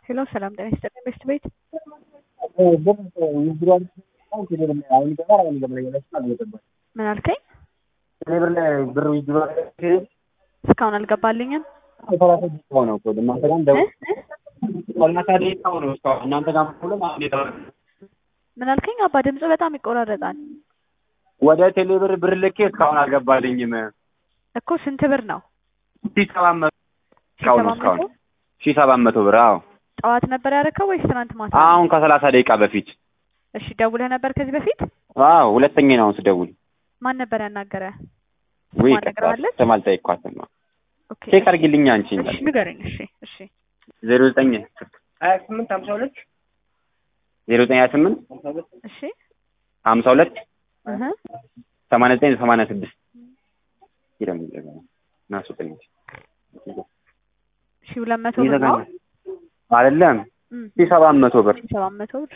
ሄሎ ሰላም ጤና ይስጥልኝ ቤስት ቤት ምን አልከኝ? ብር ላይ ብር ዊዝድሮ እስካሁን አልገባልኝም። ሰላሳ ደቂቃ ነው እኮ እናንተ ጋር እንደው ሰላሳ ደቂቃ ነው እስካሁን እናንተ ጋር ሁሉም አንድ የተባለ ምን አልከኝ? አባ ድምጽ በጣም ይቆራረጣል ወደ ቴሌብር ብር ልኬ እስካሁን አልገባልኝም። እኮ ስንት ብር ነው? ሺህ ሰባት መቶ እስካሁን ነው እስካሁን ሺህ ሰባት መቶ ብር አዎ። ጠዋት ነበር ያደረከው ወይስ ትናንት ማታ? አሁን ከሰላሳ ደቂቃ በፊት እሺ ደውለህ ነበር ከዚህ በፊት? አዎ ሁለተኛ ነው አሁን ስደውል። ማን ነበር ያናገረ? ወይ ስሟን ነግረዋለች? ስም አልጠየኳትም። ኦኬ ቼክ አድርጊልኝ አንቺ እሺ ንገረኝ። እሺ እሺ ዜሮ ዘጠኝ ሀያ ስምንት ሀምሳ ሁለት ዜሮ ዘጠኝ ሀያ ስምንት እሺ ሀምሳ ሁለት እህ ሰማንያ ዘጠኝ ሰማንያ ስድስት ይረም ናሱጠኝ ሺ ሁለት መቶ ብር ነው። አይደለም እም ሺህ ሰባት መቶ ብር ሰባት መቶ ብር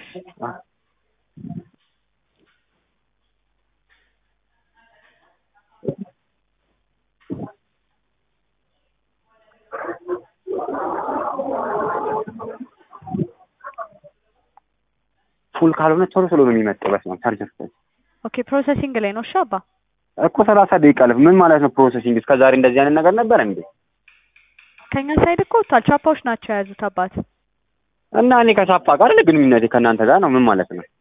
ፉል ካልሆነ ቶሎ ቶሎ ነው የሚመጣው። በስመ አብ ቻርጀር ኦኬ ፕሮሰሲንግ ላይ ነው። እሺ አባ እኮ ሰላሳ ደቂቃ አለፈ። ምን ማለት ነው ፕሮሰሲንግ? እስከ ዛሬ እንደዚህ አይነት ነገር ነበር እንዴ? ከኛ ሳይድ እኮ ወጥቷል። ቻፓዎች ናቸው የያዙት አባት። እና እኔ ከሳፋ ጋር አይደል ግንኙነቴ ከእናንተ ጋር ነው። ምን ማለት ነው?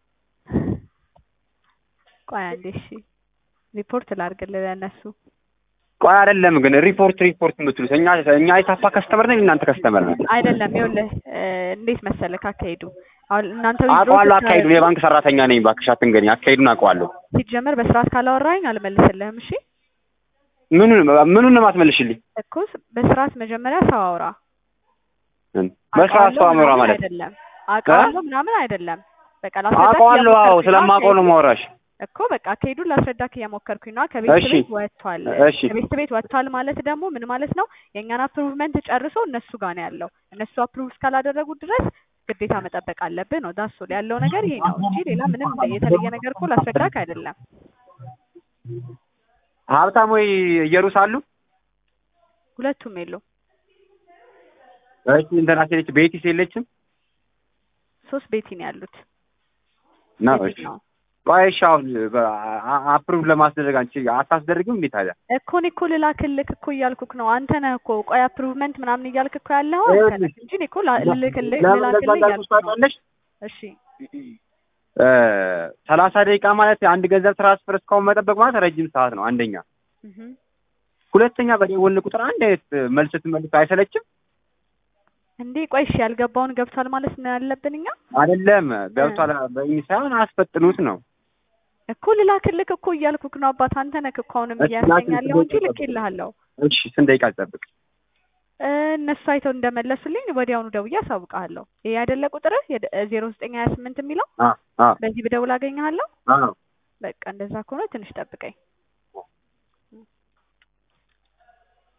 ቆይ አንዴ እሺ ሪፖርት ላድርግልህ ለእነሱ። ቆይ አይደለም ግን ሪፖርት ሪፖርት የምትሉት እኛ እኛ የሳፋ ከስተመር ነን፣ እናንተ ከስተመር ነን። አይደለም ይኸውልህ እ እንዴት መሰለህ አካሄዱ አሁን እናንተ withdraw አውቀዋለሁ ስታደርጉ- አካሄዱን። የባንክ ሰራተኛ ነኝ፣ እባክሽ አትንገሪኝ። አካሄዱን አውቀዋለሁ። ሲጀመር በስርዓት ካላወራኝ አልመልስልህም። እሺ ምኑን ምኑን ነው የማትመልሽልኝ? እኮ ስ- በስርዓት መጀመሪያ ሰው አውራ። በስርዓት ሰው አምራ ምናምን ማለት አይደለም አውቀዋለሁ ምናምን አይደለም። በቃ ላስረዳክ አውቀዋለሁ። አዎ እየሞከርኩኝ ነው። ስለማውቀው ነው ማውራሽ። እኮ በቃ አካሄዱን ላስረዳክ እየሞከርኩኝ ነው። ከቤት እሺ። ቤት ወጥቷል። እሺ ከቤት ቤት ወጥቷል ማለት ደግሞ ምን ማለት ነው? የእኛን አፕሩቭመንት ጨርሶ እነሱ ጋር ነው ያለው። እነሱ አፕሩቭ እስካላደረጉ ድረስ ግዴታ መጠበቅ አለብህ ነው። ዳሶ ያለው ነገር ይሄ ነው እንጂ ሌላ ምንም የተለየ ነገር እኮ ላስረዳክ አይደለም። ሀብታም ወይ እየሩስ አሉ? ሁለቱም የሉ እሺ እንትና ሴለች ቤቲስ የለችም? ሶስት ቤቲ ነው ያሉት። ነው ቤቲ እሺ ነው ቆይ እሺ አሁን አፕሩቭ ለማስደረግ አንቺ አታስደርግም እንዴ ታዲያ? እኮ እኔ እኮ ልላክልክ እኮ እያልኩክ ነው። አንተ ነህ እኮ ቆይ አፕሩቭመንት ምናምን እያልክ እኮ ያለው አንተ ነህ ይኸውልሽ፣ እንጂ እኔ እኮ ላ- ልልክልህ ለምን ልላክልህ እንደዛ እያልኩ ነው። ታውቂያለሽ? እሺ እ ሰላሳ ደቂቃ ማለት አንድ ገንዘብ ትራንስፈር እስካሁን መጠበቅ ማለት ረጅም ሰዓት ነው። አንደኛ፣ እህ ሁለተኛ በደወልን ቁጥር አንድ አይነት መልስ ስትመልስ አይሰለችም? እንዴ ቆይ እሺ ያልገባውን ገብቷል ማለት ነው ያለብን እኛ አይደለም ገብቷል በእኝ ሳይሆን አስፈጥኑት ነው። እኮ ልላክልክ እኮ እያልኩክ ነው አባት። አንተ ነህ እኮ አሁንም እሺ፣ እያሰኛለሁ እንጂ ላክልኝ። ልኬልሃለሁ። እሺ ስንት ደቂቃ ልጠብቅ? እ እነሱ አይተው እንደመለሱልኝ ወዲያውኑ ደውዬ አሳውቅሃለሁ። ይሄ አይደለ ቁጥርህ ዜሮ ዘጠኝ ሀያ ስምንት የሚለው አ አ በዚህ ብደውል አገኘሃለሁ። አዎ በቃ እንደዛ ከሆነ ትንሽ ጠብቀኝ።